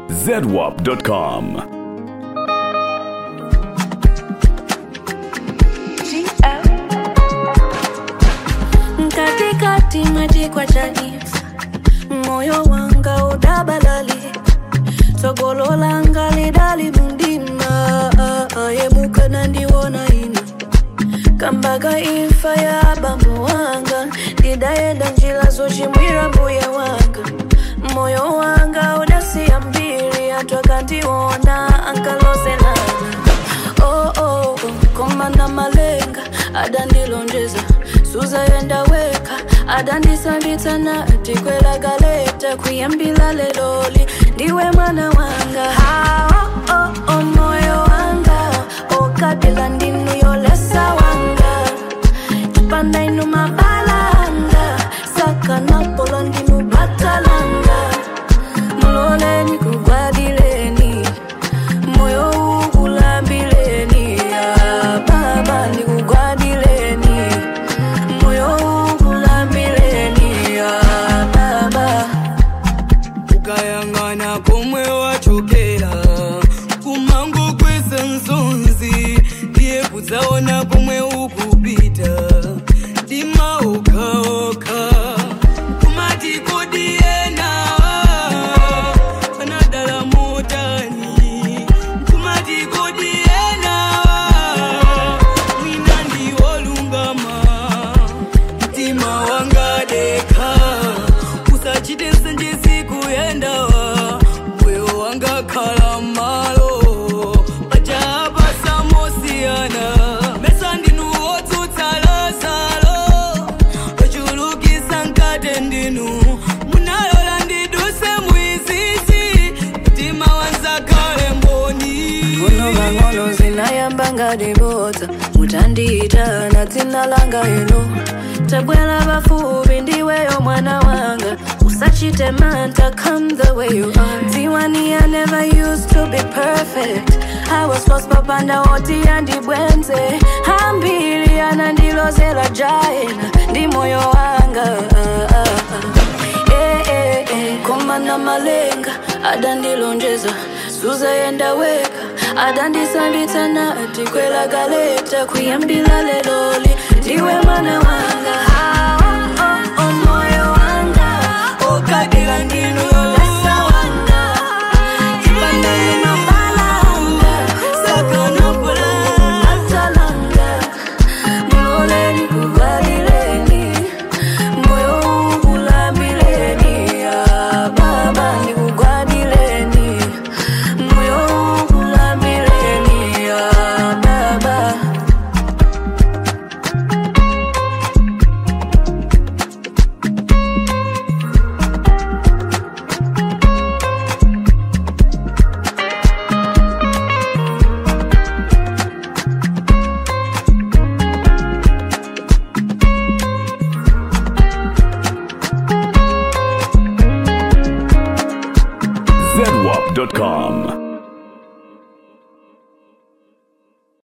zedwap.com. katikati mwejikwa chanisa moyo wanga udabalali tsogolo langa lidali mundima ayemuka nandiwona ina kambaga imfa ya bambo wanga ndidayenda njila zochimwira mbuya wanga moyo wanga udasiya mbiri atwakandiwona ankalozelana oh, oh, oh, komana malenga adandilonjeza suzayenda weka adandisambitsana tikwelagaleta kuyambila leloli ndiwe mwana wanga ha, oh, oh, oh, moyo wanga okabila ndinu yolesa wanga chipanda inu mabalanga sakanapolo ndinu batalanga muloleni kugwadileni moyo ukulambileni ah, baba ndikugwadileni moyo ukulambileni ah, baba ukayang'ana komwe wachokera kumango kwese nsonzi ndiye kudzaona komwe ukupita ndimaokaoka kumati kodiyena anadala motani kumati kodiyena mwina ndiwolungama mtima wanga deka usachite nsenjesi kuyendawa moyo wanga khala malo pachapa samosiyana mesa ndinu wotsutsalazalo ochulukisa nkate ndinu munalola ndiduse mwizizi mtima wanzakhale mboni ngono mang'ono zinayamba ngadibodza mutandiitana dzina langa ino tabwera pafupi ndiweyo mwana wanga usachite manta come the way you are dziwani i never used to be perfect i was lost papanda oti andibwenze hambiri anandilozela jaena ndi moyo wanga ah, ah, ah. Eh, eh, eh, komana malenga adandilonjeza suzayenda weka adandisambitsana tikwelagaleta kuyambila leloli ndiwe mwana wanga Ah, oh, oh, oh, moyo wanga ukabila ndinu yolesa wanga chipanda inobalanga sakanopola atalanga muloleni kuvalileni moyo ukulambileni ah, baba ndikugwadileni moyo ukulambileni ah, baba zedwap.com.